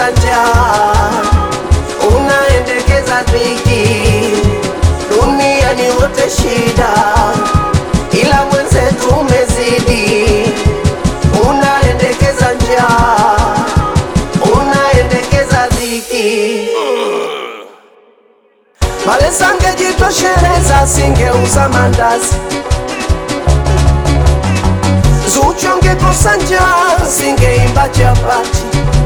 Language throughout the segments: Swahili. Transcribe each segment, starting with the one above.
njaa, unaendekeza dhiki, duniani wote shida, ila mwenzetu umezidi, unaendekeza njaa, unaendekeza dhiki. Pale sangejitosheleza, singeuza mandazi Zuchu angekosa njaa, singeimba chapati.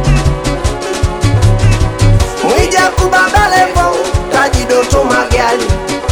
Mwija kubaba Levo, Taji Doto Magali.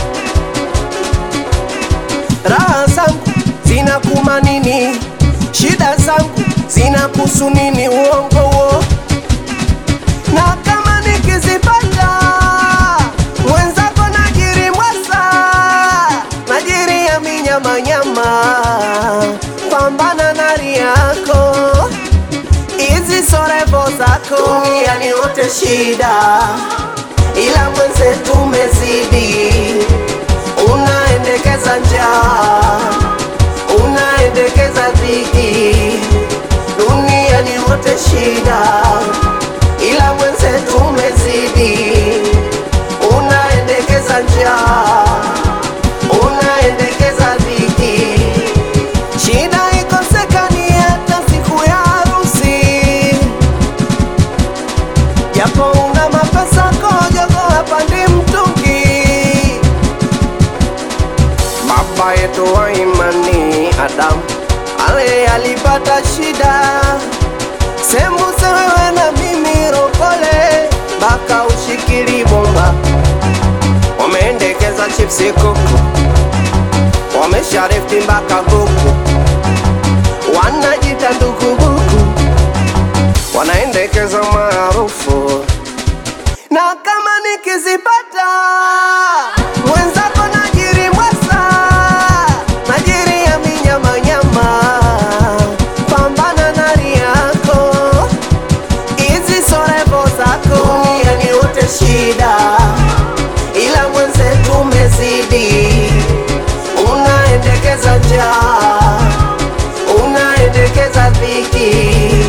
Raha zangu zinakuma nini? Shida zangu zinakuhusu nini? Uongo huo na kama nikizipata mwenzako najiri mwasa najiri ya minyamanyama pambana na yako hizi sorevo zako duniani wote shida ila mwenzetu umezidi unaendekeza njaa unaendekeza dhiki duniani wote shida ila mwenzetu umezidi unaendekeza njaa unaendekeza dhiki shida ikosekani hata siku ya harusi japo una mapesa kojogo hapandi mtungi baba yetu wa imani Adamu ale alipata shida sembuse wewe na mimi rokole mpaka ushikili bomba wameendekeza chipsi kuku wamesharifti mpaka buku wanajita ndukubuku wanaendekeza maarufu na kama nikizipata mwenzako najiri mwasa najiri ya minyamanyama pambana na yako hizi sorevo zako duniani wote shida ila mwenzetu umezidi unaendekeza njaa unaendekeza dhiki